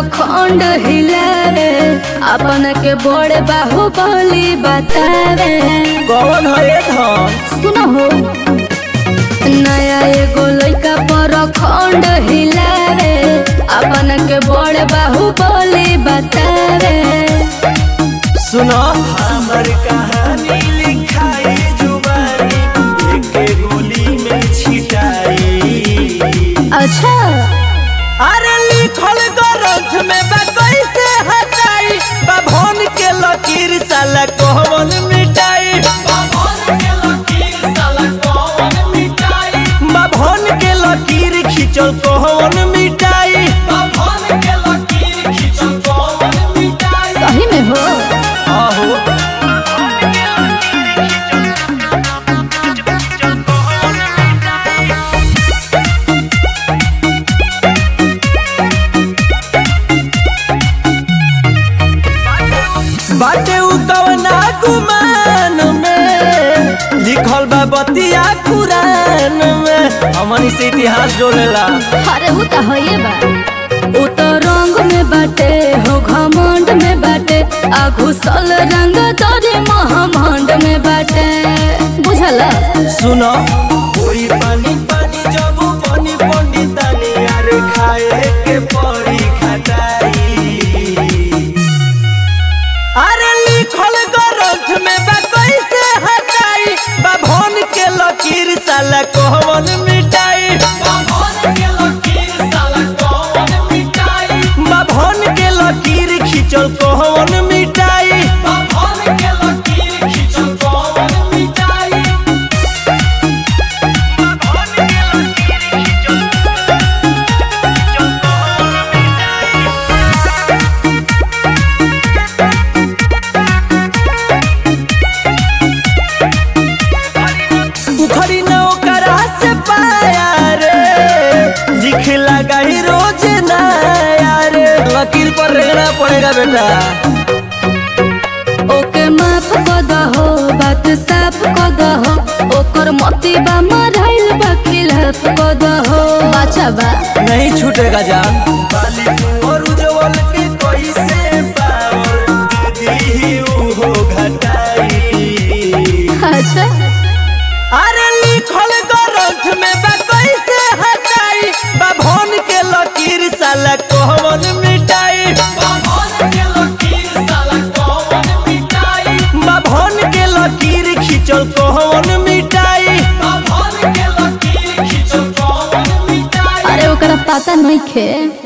खंड हिलावे अपन के बड़े बाहुबली बतावे कौन है ये धन सुनो हो नया एगो लइका पर खंड हिलावे अपन के बड़े बाहुबली बतावे सुनो हमर कहानी लिखाई जुबानी एक गोली में छिटाई अच्छा अरे लिखल ग्रंथ में बा कैसे हटाई बाभन के लकीर साला कहवन मिटाई बाभन के लकीर खिंचल कहवन मिटाई सही में हो आहो बाटे उ कवना गुमान में लिखल बा बतिया कुरान में हमनी से इतिहास जोड़ेला अरे वो तो है बा वो तो रंग में बाटे हो घमंड में बाटे आ घुसल रंग तोरे महामंड में बाटे बुझला सुनो कोई पानी पानी जब पानी पंडितानी यार खाए के परी खटाई अरे लिखल ग्रंथ में बा कैसे हटाई बाभन के लकीर साला कहवन मिटाई बाभन के लकीर खिंचल कहवन मिटाई उखड़ी न ओकरा से पाया रे लिख लगा ही रोज नया रे लकीर पर रहना पड़ेगा बेटा ओके माफ कर दहो बात साफ कर दहो ओकर मोती बा मराइल बा खिलाफ कर दहो बाचा बा नहीं छूटेगा जान और उज्जवल के कैसे पावर दी हो घटाई अच्छा अरे लिखल ग्रंथ में बा कैसे हटाई बाभन के लकीर साला कहवन मिटाई बाभन के लकीर खिंचल कहवन मिटाई अरे ओकरा पता नहीं खे